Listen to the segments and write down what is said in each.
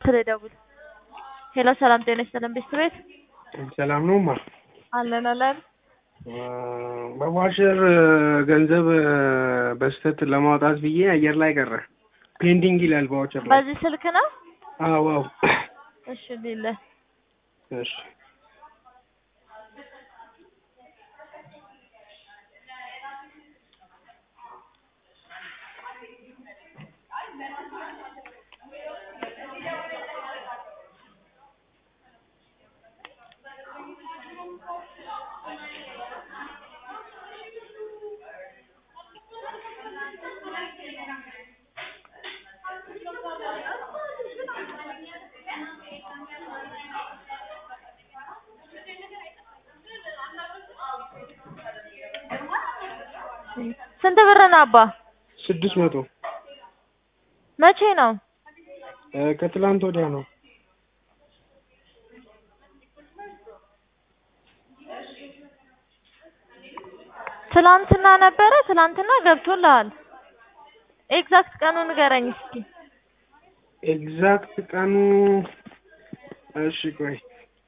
ላይ ደውል። ሄሎ ሰላም ጤና ይስጥልን ቤት ቤት ሰላም ነው ማ አለን አለን። በዋሸር ገንዘብ በስተት ለማውጣት ብዬ አየር ላይ ቀረ። ፔንዲንግ ይላል በዋቸር ላይ። በዚህ ስልክ ነው? አዎ አዎ። እሺ ሌለ እሺ ስንት ብር ነው አባ? ስድስት መቶ መቼ ነው? ከትላንት ወዲያ ነው። ትላንትና ነበረ። ትላንትና ገብቶልሃል። ኤግዛክት ቀኑ ንገረኝ እስኪ። ኤግዛክት ቀኑ እሺ ቆይ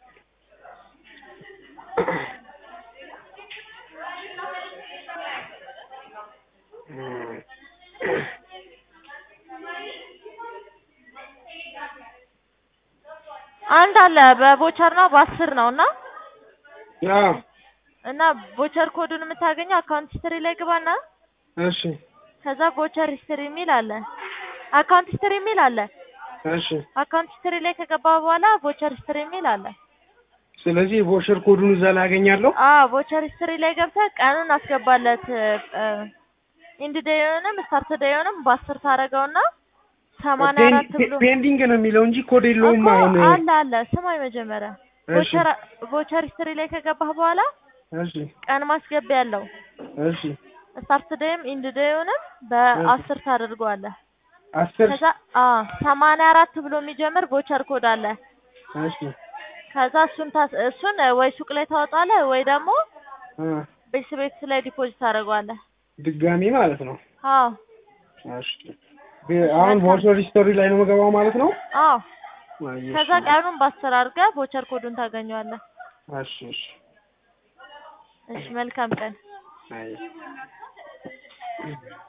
አንድ አለ በቦቸር ነው በአስር ነው እና አዎ እና ቦቸር ኮዱን የምታገኘው አካውንት ሂስትሪ ላይ ግባና እሺ ከዛ ቦቸር ሂስትሪ የሚል አለ። አካውንት ሂስትሪ የሚል አለ። እሺ አካውንት ሂስትሪ ላይ ከገባ በኋላ ቦቸር ሂስትሪ የሚል አለ። ስለዚህ ቮሸር ኮዱን እዛ ላይ አገኛለሁ። አዎ ቦቸር ሂስትሪ ላይ ገብተህ ቀኑን አስገባለት። ኢንድ ዴዩንም ስታርት ዴዩንም በአስር ታደርገውና ሰማንያ አራት ብሎ ፔንዲንግ ነው የሚለው እንጂ ኮድ የለውም። እኮ አሁን አለ አለ ስማኝ መጀመሪያ እሺ ቦቸር ቦቸር ሂስትሪ ላይ ከገባህ በኋላ እሺ ቀን ማስገቢያ ያለው እሺ ስታርት ዴይም ኢንድ ዴዩንም በአስር ታደርገዋለህ። አስር ከዛ አዎ ሰማንያ አራት ብሎ የሚጀምር ቦቸር ኮድ አለ። እሺ ከዛ እሱን ታስ እሱን ወይ ሱቅ ላይ ታወጣለህ ወይ ደግሞ እ ቤት ቤት ላይ ዲፖዚት ታደርገዋለህ። ድጋሚ ማለት ነው። አዎ እሺ አሁን ቮቸር ሂስቶሪ ላይ ነው የምገባው ማለት ነው። አዎ አይ፣ እሺ። ከዛ ቀኑን በአስር አድርገህ ቦቸር ኮዱን ታገኘዋለህ። እሺ እሺ እሺ መልካም ቀን። አይ